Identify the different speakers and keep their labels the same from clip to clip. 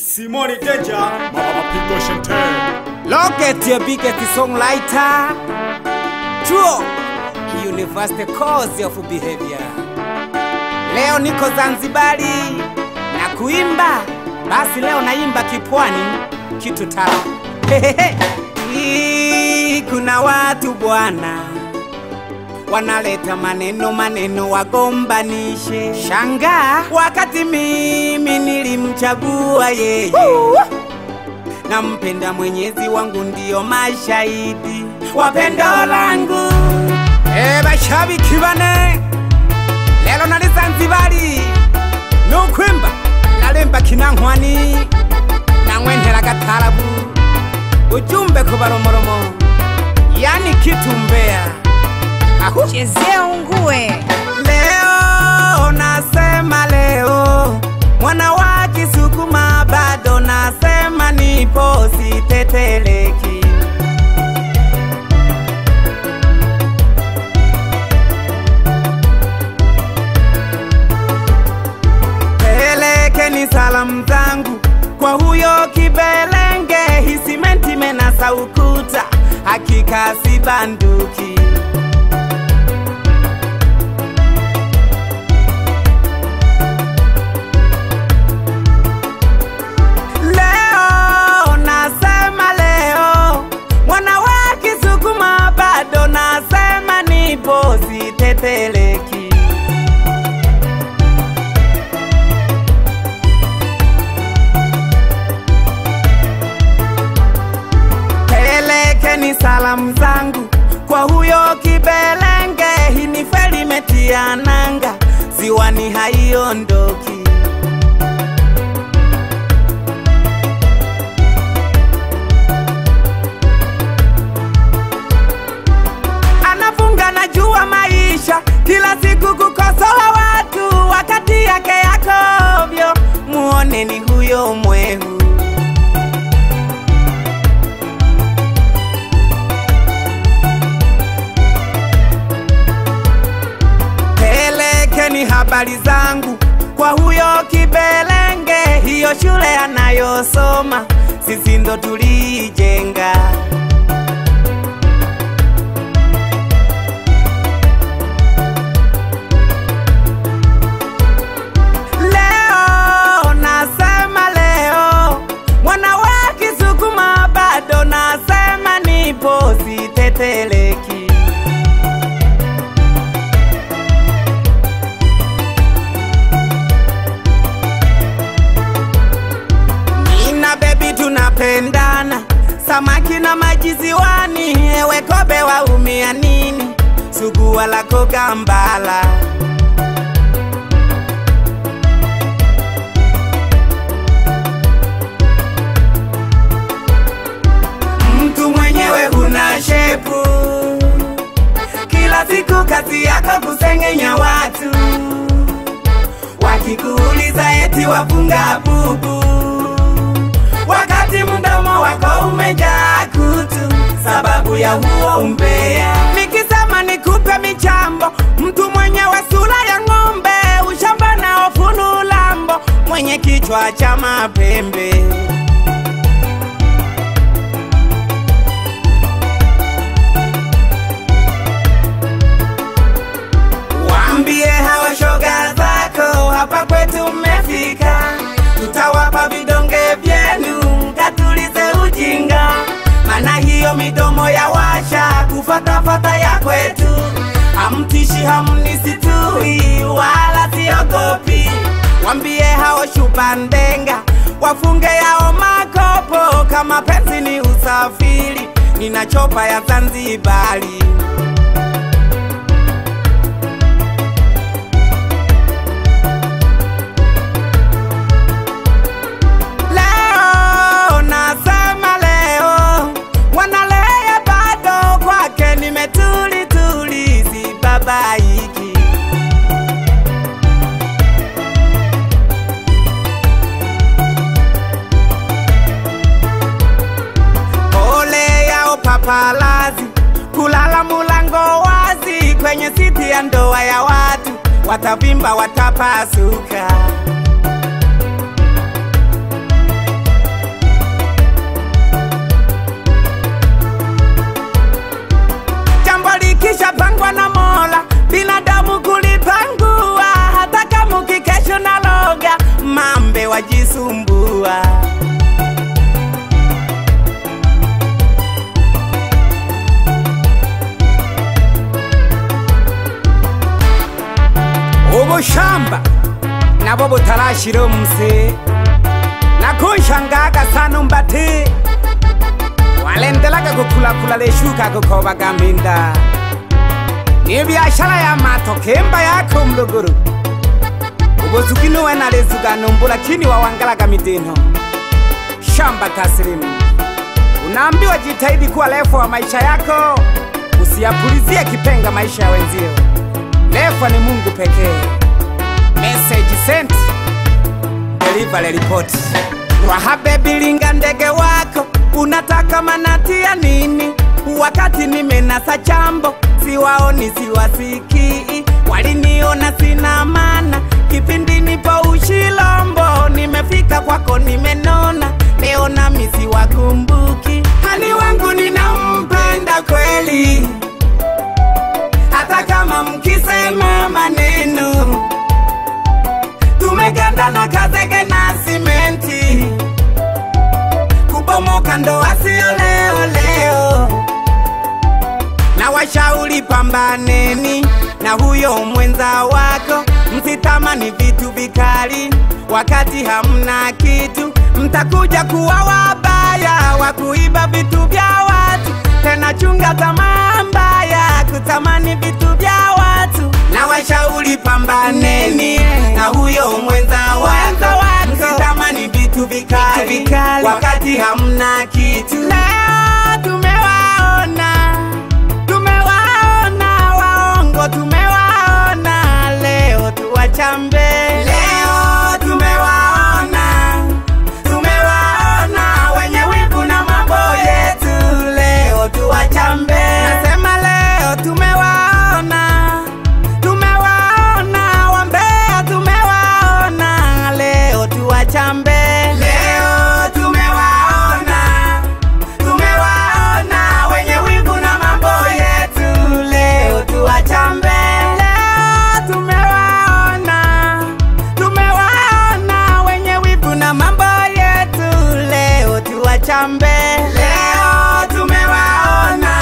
Speaker 1: Simoni Danger, Mapigo Shente.
Speaker 2: Locket your biggest songwriter. Chuo University Course of Behavior. Leo niko Zanzibari na kuimba, basi leo naimba kipwani kitu tamu. Hehehe. Hii, Kuna watu bwana wanaleta maneno maneno wagombanishe. Shangaa wakati mimi nilimchagua yeye nampenda Mwenyezi wangu ndiyo mashahidi wa pendo langu. E, bashabiki bane lelo nali Zanzibari nukwimba nalemba kinankwani nang'wenthera gatarabu ujumbe ku baromoromo yani kitumbea ahu
Speaker 3: Chezea ungue.
Speaker 2: Leo nasema leo mwana wa Kisukuma bado nasema nipo siteteleki. Pelekeni salamu zangu kwa huyo kibelenge, hisimenti menasa ukuta, hakika si banduki. Leo nasema leo, mwana wa Kisukuma bado nasema nipo siteteleki. Pelekeni salamu zangu kwa huyo kibelenge, hii ni feri imetia nanga, ziwani haiondoki. anafunga na jua maisha kila siku kukosoa watu wakati yake yakovyo muoneni huyo mwehu pelekeni habari zangu kwa huyo kibelenge hiyo shule anayosoma sisi ndo tuliijenga Leo nasema leo, mwana wa Kisukuma bado nasema nipo siteteleki. Nina bebi tunapendana, samaki na maji ziwani, ewe kobe waumia nini? Sugua lako gambala mtu mwenyewe huna shepu, kila siku kazi yako kusengenya watu, wakikuuliza eti wafunga bubu, wakati mdomo wako umejaa kutu, sababu ya huo umbea. Nikisema nikupe michambo, mtu mwenyewe sura ya ng'ombe, ushamba na ofunu lambo, mwenye kichwa cha mapembe Waambie hawa shoga zako hapa kwetu mmefika, tutawapa vidonge vyenu mkatulize ujinga, mana hiyo midomo ya washa kufatafata ya kwetu, hamtishi hamnisitui wala siogopi. Waambie hao shupa ndenga wafunge yao makopo, kama penzi ni usafiri, nina chopa ya Zanzibari. Leo nasema leo, wanalea bado kwake nimetuli tuli, si babaiki. Ole yao papalazi, kulala mulango wazi kwenye siti ya ndoa ya watu, watavimba watapasuka. kunisumbua. ubushamba nabo butarashira umse nakunshangaga sana umbati walendelaga kukulakula leshuka kukobaga minda ni biashara ya mato kemba yako mluguru ubuzuki nuwe nalezuga numbu lakini wawangalaga midino shamba taslimu unaambiwa jitahidi kuwa refu wa maisha yako usiyapulizie kipenga maisha ya wenzio refu ni mungu pekee message sent delivery report wahabe bilinga ndege wako unataka manati ya nini wakati nimenasa chambo siwaoni siwasikii waliniona sina mana kipindi nipo ushilombo nimefika kwako nimenona leo nami siwakumbuki hani wangu ninampenda kweli hata kama mkisema maneno tumegandana kazege na simenti kubomoka ndoa sio leo leo na washauri pambaneni na huyo mwenza wako msitamani vitu vikali wakati hamna kitu mtakuja kuwa wabaya wa kuiba vitu vya watu tena chunga tamaa mbaya kutamani vitu vya watu na washauri pambaneni na huyo mwenza wako msitamani vitu vikali wakati hamna kitu leo tumewaona tumewaona waongo tumewaona leo tuwachambe leo tumewaona tumewaona wenye wivu na mambo yetu leo tuwachambe nasema leo tumewaona tumewaona wambea tumewaona leo tuwachambe leo tumewaona tumewaona wenye wivu na mambo yetu leo tuwachambe leo tumewaona tumewaona wenye wivu na mambo yetu leo tuwachambe leo tumewaona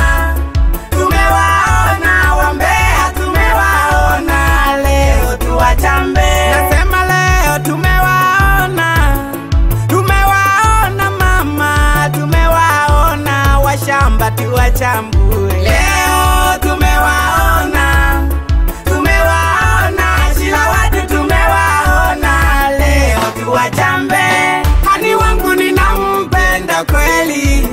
Speaker 2: tumewaona wambea tumewaona leo tuwachambe nasema leo tumewaona tumewaona mama tumewaona washamba tuwachambue leo tumewaona tumewaona shila watu tumewaona leo tuwachambe hani wangu ninampenda kweli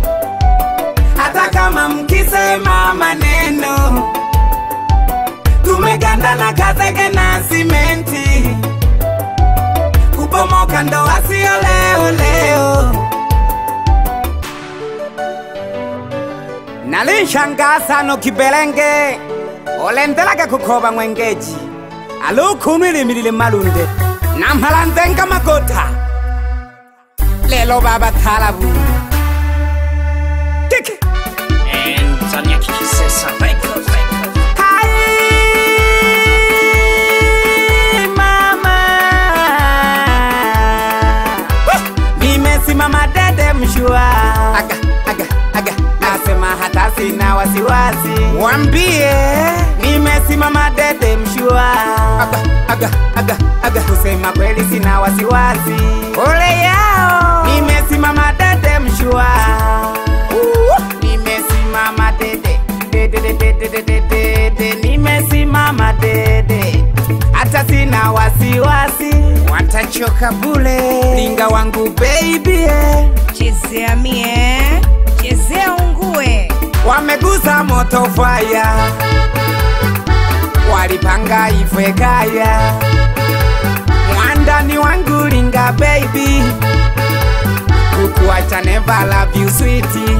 Speaker 2: hata kama mkisema maneno tumegandana kazege na simenti kubomoka ndoa sio leo leo nalinshangaa sano kibelenge olendelaga kukoba ng'wengeji alukunu ilimilile malunde namhala nzenga magota lelo baba talabu tiki
Speaker 3: And Tanya Kisesa Records.
Speaker 2: Hai, mama. Nimesimama dede mshua aga, aga, aga. Nasema hata sina wasiwasi Wambie Nimesimama dede mshua aga, aga, aga, aga. Kusema kweli sina wasiwasi Ole yao Nimesimama dede mshua uh, Nimesimama dede dede dede dede dede dede Nimesimama dede hata sina wasiwasi watachoka bule linga wangu baby eh.
Speaker 4: chezea mie chezea ungue
Speaker 2: wameguza moto faya walipanga ifwe kaya mwandani wangu linga baby kukuacha never love you sweetie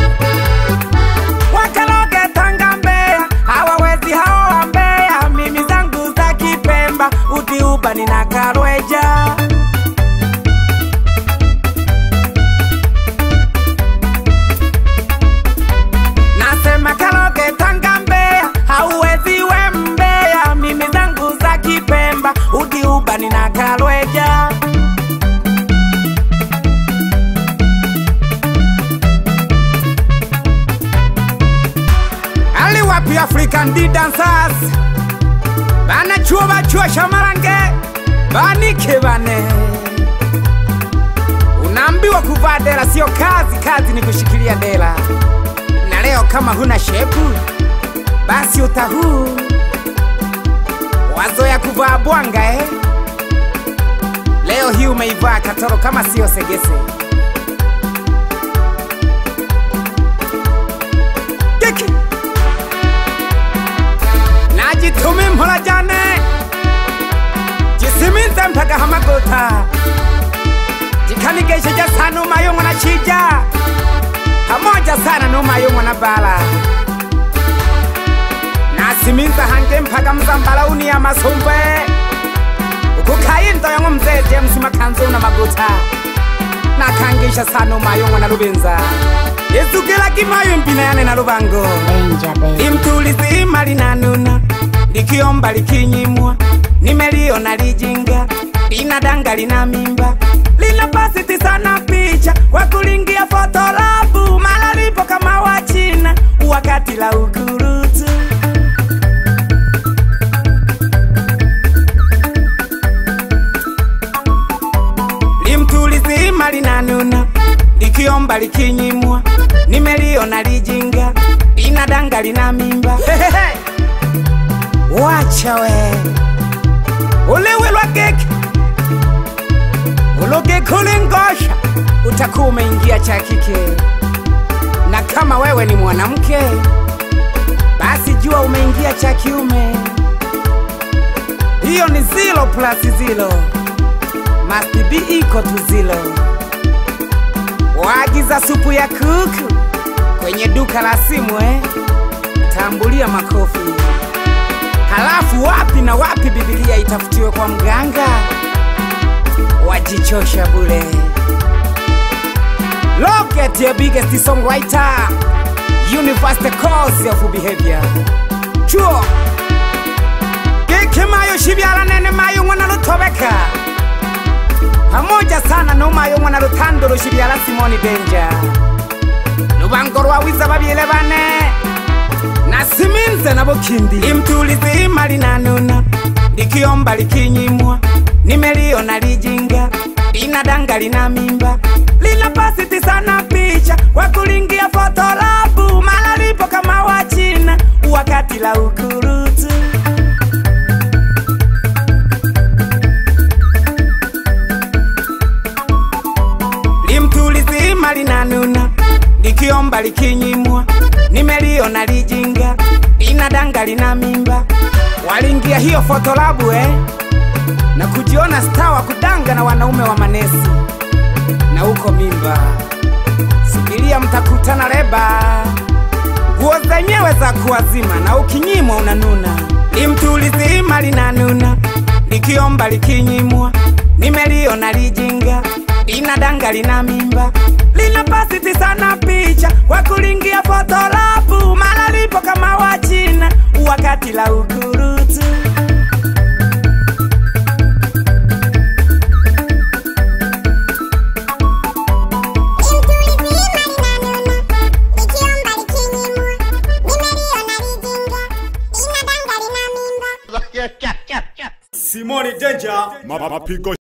Speaker 2: wakaloge tanga mbea hawawezi hao wa mbea mimi zangu za kipemba utiuba nina karweja nasema kaloge tanga mbea hauwezi we mbea mimi zangu za kipemba utiuba nina karweja East African D dancers bana chuo bachuo shamarange banike bane unaambiwa kuvaa dera sio kazi kazi ni kushikilia dera na leo kama huna shepu basi utahuu wazoya kuvaa bwanga eh? leo hii umeivaa katoro kama sio segese Kiki. najitumi mhola jane jisiminze mpaka hamagota jikanigesheja sana umayung'wa na chija pamoja sana numayung'wa na bala nasiminza hange mpaka mzambalauni ya masumbe ukukayinto yong'o mzee james makanzu na maguta nakangisha sana umayung'wa na lubinza izukila kimayo mpina yane na lubango limtulizi imali nanuna likiomba likinyimwa nimeliona lijinga linadanga lina mimba lina pasiti sana picha kwa kulingia fotolabu mala lipo kama wachina wakati la ukurutu limtulizi imali nanuna likiomba likinyimwa nimeliona lijinga linadanga lina mimba Hehehe. wacha we uliwe lwa geki ulugeki ulingosha utakuwa umeingia cha kike na kama wewe ni mwanamke basi jua umeingia cha kiume hiyo ni zilo plus zilo must be equal to zilo waagiza supu ya kuku kwenye duka la simu eh? tambulia makofi halafu wapi na wapi bibilia itafutiwe kwa mganga wajichosha bule Look at your biggest songwriter Universe the cause of behavior Chuo Giki mayo shibyala nene mayo ngwana lutobeka Pamoja sana no mayo ngwana lutandolo shibyala Simoni Danger Lubango rwawiza babyele bane nasiminze nabo kindi imtulizi imali nanuna likiomba likinyimwa nimeliona lijinga linadanga lina mimba lina pasiti sana picha kwa kulingia fotolabu mala lipo kama wachina wakati la ukurutu limtulizi imali nanuna likiomba likinyimwa nimeliona lijinga linadanga lina mimba walingia hiyo fotolabu eh? na kujiona staa wa kudanga na wanaume wa manesi na huko mimba subiria mtakutana leba nguo zenyewe za kuwazima na ukinyimwa unanuna limtulizi ima linanuna likiomba likinyimwa nimeliona lijinga linadanga lina mimba lina pasiti sana picha kwa kulingia fotolabu mala lipo kama wachina wakati la ukurutu
Speaker 1: Simoni Danger, mapigo